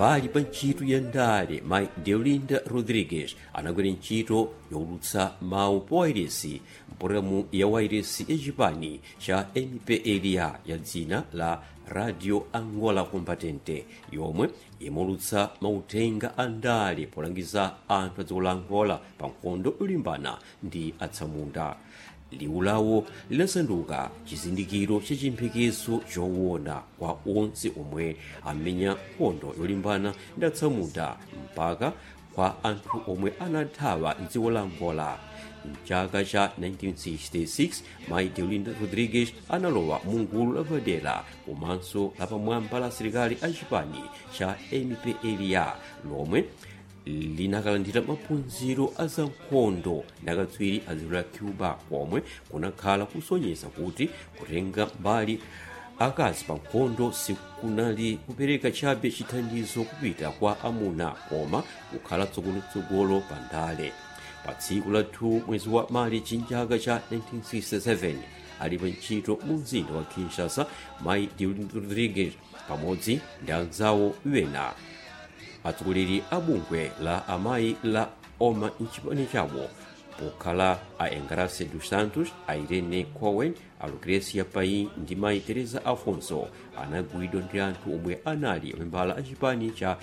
pambali pa ntchito ya ndale mayi deolinda rodriguez anagwira ntchito yowulutsa mawu pa wairesi mpulogalamu ya wairesi ya chipani cha mpla ya dzina la radio angola combatente yomwe imulutsa mauthenga a ndale polangiza anthu a dziko la angola pa nkhondo yolimbana ndi atsamunda liwu lawo linasanduka chizindikiro cha chimphekezo chowona kwa onse omwe amenya nkhondo yolimbana ndi atsamunda mpaka kwa anthu omwe anathawa mdziko la angola mchaka cha 1966 mayi deolinda rodriguez analowa mu gulu lapadera komanso lapamwamba la asilikali a chipani cha mpla lomwe linakalandira maphunziro a zankhondo ndi akatswiri a dziko la cuba komwe kunakhala kusonyeza kuti kutenga mbali akazi pa nkhondo sikunali kupereka chabe chithandizo kupita kwa amuna koma kukhala tsogolotsogolo pa ndale pa tsiku la 2 mwezi wa marichi mchaka cha 1967 ali pa ntchito mu mzinda wa kinshasa mayi deolinda rodriguez pamodzi ndi anzawo wena atsogoleri a bungwe la amayi la oma mchipani chawo pokhala a engrace dos santos a irene cowen a lucrecia pai ndi mayi teresa afonso anagwidwa ndi anthu omwe anali membala a chipani cha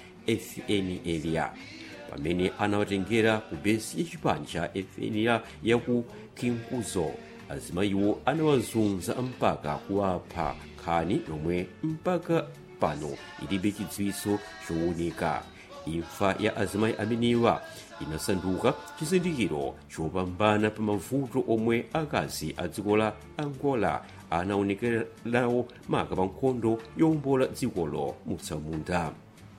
fnla pamene anawatengera ku besi ya chipani cha fnla ya ku kinkuzo azimayiwo anawazunza mpaka kuwapha nkhani yomwe mpaka pano ilibe chidziwitso chowunika imfa ya azimayi amenewa inasanduka chizindikiro chopambana pa mavuto omwe akazi a dziko la angola anaonekerawo maka pa nkhondo yowombola dzikolo mutsamunda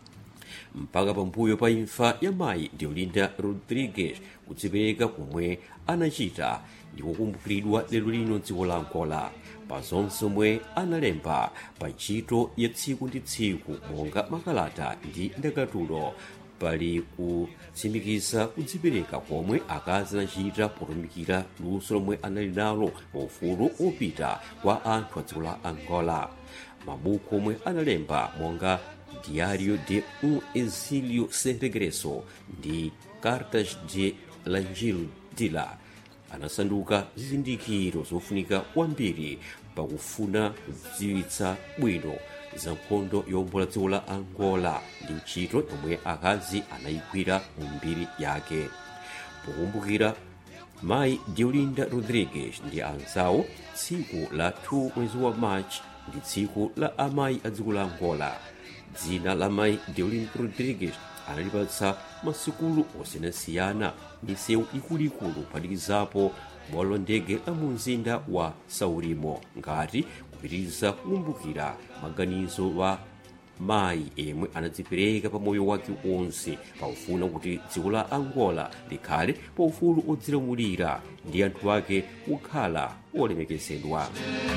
mpaka pambuyo pa imfa ya mayi deolinda rodriguez kudzipereka komwe anachita ndi kukumbukiridwa lero lino dziko la angola pa zonse omwe analemba pa ntchito ya tsiku ndi tsiku monga makalata ndi ndakatulo pali kutsimikiza kudzipereka komwe akazi anachita potumikira luso lomwe anali nalo paufulu opita kwa anthu a dziko la angola mabuku omwe analemba monga diário de um exílio sem regresso ndi cartas de langil dila anasanduka zizindikiro zofunika kwambiri pakufuna kudziwitsa bwino za nkhondo yowombola dziko la angola ndi ntchito yomwe akazi anayigwira mu mbiri yake pokumbukira mayi deolinda rodriguez ndi anzawo tsiku la 2 mwezi wa march ndi tsiku la amayi a dziko la angola dzina la mayi deolinda rodriguez analipatsa masikulu osiyanasiyana misewu ikuluikulu kuphatikizapo bwalo la ndege la mu mzinda wa saurimo ngati kupitiriza kukumbukira maganizo wa mayi emwe anadzipereka pa moyo wake wonse paufuna kuti dziko la angola likhale paufulu odzilamulira ndi anthu ake kukhala olemekezedwa